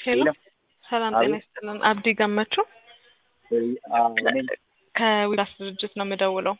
ሄሎ ሄሎ ሰላም ጤና ይስጥልን። አብዲ ገመቹ ከዊፕላስ ድርጅት ነው የምደውለው።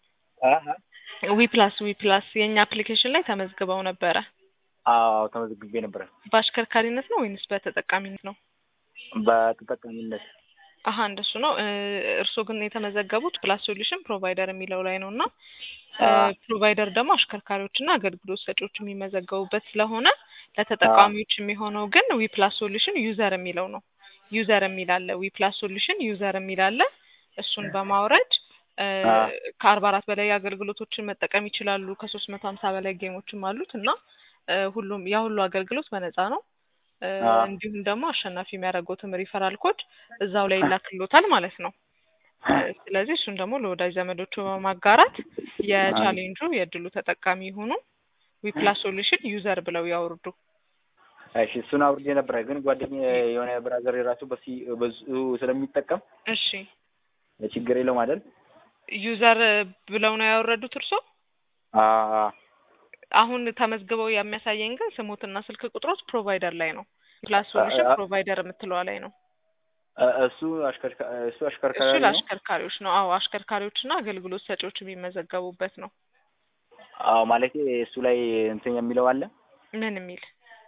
ዊፕላስ ዊፕላስ የእኛ አፕሊኬሽን ላይ ተመዝግበው ነበረ። አዎ ተመዝግቤ ነበረ። በአሽከርካሪነት ነው ወይንስ በተጠቃሚነት ነው? በተጠቃሚነት አሀ እንደሱ ነው። እርስዎ ግን የተመዘገቡት ፕላስ ሶሉሽን ፕሮቫይደር የሚለው ላይ ነው እና ፕሮቫይደር ደግሞ አሽከርካሪዎችና አገልግሎት ሰጪዎች የሚመዘገቡበት ስለሆነ ለተጠቃሚዎች የሚሆነው ግን ዊፕላስ ሶሉሽን ዩዘር የሚለው ነው። ዩዘር የሚል አለ። ዊፕላስ ሶሉሽን ዩዘር የሚል አለ። እሱን በማውረድ ከአርባ አራት በላይ አገልግሎቶችን መጠቀም ይችላሉ። ከሶስት መቶ ሀምሳ በላይ ጌሞችም አሉት እና ሁሉም ያ ሁሉ አገልግሎት በነፃ ነው። እንዲሁም ደግሞ አሸናፊ የሚያደርገውትም ሪፈራል ኮድ እዛው ላይ ይላክሎታል ማለት ነው። ስለዚህ እሱን ደግሞ ለወዳጅ ዘመዶቹ በማጋራት የቻሌንጁ የእድሉ ተጠቃሚ ይሁኑ። ዊፕላስ ሶሉሽን ዩዘር ብለው ያውርዱ። እሺ እሱን አውርጄ ነበረ፣ ግን ጓደኛ የሆነ ብራዘር የራሱ በሱ ስለሚጠቀም እሺ ችግር የለውም አይደል? ዩዘር ብለው ነው ያወረዱት እርሶ? አዎ አሁን ተመዝግበው የሚያሳየኝ ግን ስሞትና ስልክ ቁጥሮች ፕሮቫይደር ላይ ነው። ፕላስ ሶሉሽን ፕሮቫይደር የምትለዋ ላይ ነው። እሱ እሱ አሽከርካሪ እሱ ነው። ለአሽከርካሪዎች ነው። አዎ አሽከርካሪዎችና አገልግሎት ሰጪዎች የሚመዘገቡበት ነው። አዎ ማለት እሱ ላይ እንትን የሚለው አለ ምን የሚል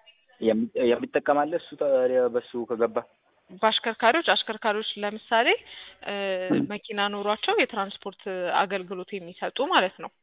የሚጠቀም አለ። እሱ ታዲያ በሱ ከገባ በአሽከርካሪዎች አሽከርካሪዎች ለምሳሌ መኪና ኖሯቸው የትራንስፖርት አገልግሎት የሚሰጡ ማለት ነው።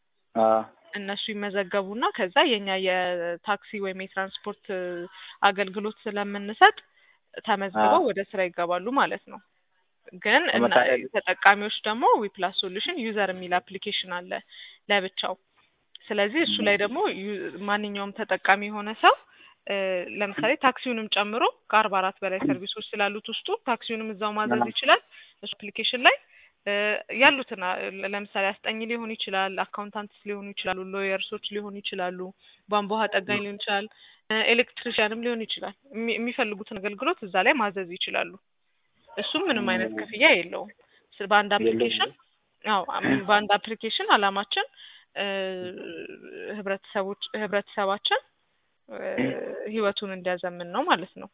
እነሱ ይመዘገቡና ከዛ የኛ የታክሲ ወይም የትራንስፖርት አገልግሎት ስለምንሰጥ ተመዝግበው ወደ ስራ ይገባሉ ማለት ነው። ግን ተጠቃሚዎች ደግሞ ዊፕላስ ሶሉሽን ዩዘር የሚል አፕሊኬሽን አለ ለብቻው። ስለዚህ እሱ ላይ ደግሞ ማንኛውም ተጠቃሚ የሆነ ሰው ለምሳሌ ታክሲውንም ጨምሮ ከአርባ አራት በላይ ሰርቪሶች ስላሉት ውስጡ ታክሲውንም እዛው ማዘዝ ይችላል። እሱ አፕሊኬሽን ላይ ያሉትን ለምሳሌ አስጠኝ ሊሆን ይችላል፣ አካውንታንትስ ሊሆኑ ይችላሉ፣ ሎየርሶች ሊሆኑ ይችላሉ፣ ቧንቧ ውሃ ጠጋኝ ሊሆን ይችላል፣ ኤሌክትሪሽያንም ሊሆን ይችላል። የሚፈልጉትን አገልግሎት እዛ ላይ ማዘዝ ይችላሉ። እሱም ምንም አይነት ክፍያ የለውም። በአንድ አፕሊኬሽን አዎ በአንድ አፕሊኬሽን አላማችን ህብረተሰቦች ህብረተሰባችን ህይወቱን እንዲያዘምን ነው ማለት ነው።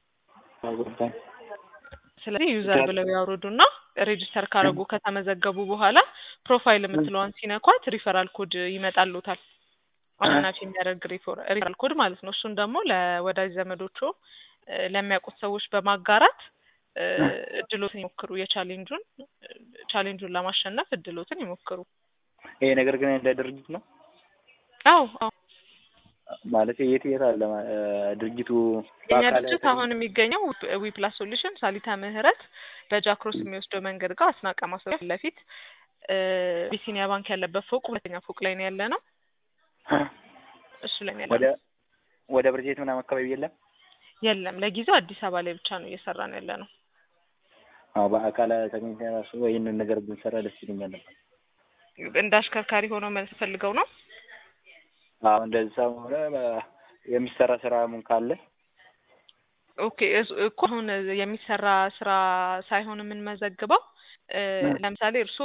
ስለዚህ ዩዘር ብለው ያውርዱና ሬጅስተር ካረጉ ከተመዘገቡ በኋላ ፕሮፋይል የምትለዋን ሲነኳት ሪፈራል ኮድ ይመጣሉታል። አሸናፊ የሚያደርግ ሪፈራል ኮድ ማለት ነው። እሱን ደግሞ ለወዳጅ ዘመዶቹ ለሚያውቁት ሰዎች በማጋራት እድሎትን ይሞክሩ። የቻሌንጁን ቻሌንጁን ለማሸነፍ እድሎትን ይሞክሩ። ይሄ ነገር ግን እንደ ድርጅት ነው። አዎ አዎ ማለት የት የት አለ ድርጅቱ? የኛ ድርጅት አሁን የሚገኘው ዊፕላስ ሶሉሽን ሳሊታ ምህረት በጃክሮስ የሚወስደው መንገድ ጋር አስናቀ ማሰሪያ ፊት ለፊት ቢሲኒያ ባንክ ያለበት ፎቅ ሁለተኛ ፎቅ ላይ ነው ያለ ነው። እሱ ላይ ነው ወደ ያለ ወደ ብርጄት ምናምን አካባቢ የለም። የለም ለጊዜው አዲስ አበባ ላይ ብቻ ነው እየሰራን ያለ ነው። አዎ በአካል ተገኝተን ራሱ ይህንን ነገር ብንሰራ ደስ ይለኛል ነበር። እንደ አሽከርካሪ ሆኖ መልስ ፈልገው ነው። አዎ እንደዛ ሆነ የሚሰራ ስራ ምን ካለ ኦኬ እኮ አሁን የሚሰራ ስራ ሳይሆን የምንመዘግበው ለምሳሌ እርስዎ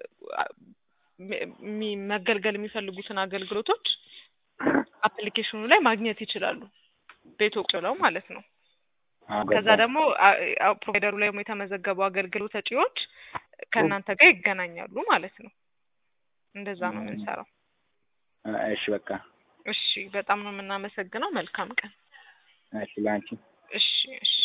መገልገል የሚፈልጉትን አገልግሎቶች አፕሊኬሽኑ ላይ ማግኘት ይችላሉ። ቤት ቁጭ ብለው ማለት ነው። ከዛ ደግሞ ፕሮቫይደሩ ላይ ደግሞ የተመዘገቡ አገልግሎት ሰጪዎች ከእናንተ ጋር ይገናኛሉ ማለት ነው። እንደዛ ነው የምንሰራው። እሺ በቃ እሺ፣ በጣም ነው የምናመሰግነው። መልካም ቀን። እሺ ለአንቺ እሺ እሺ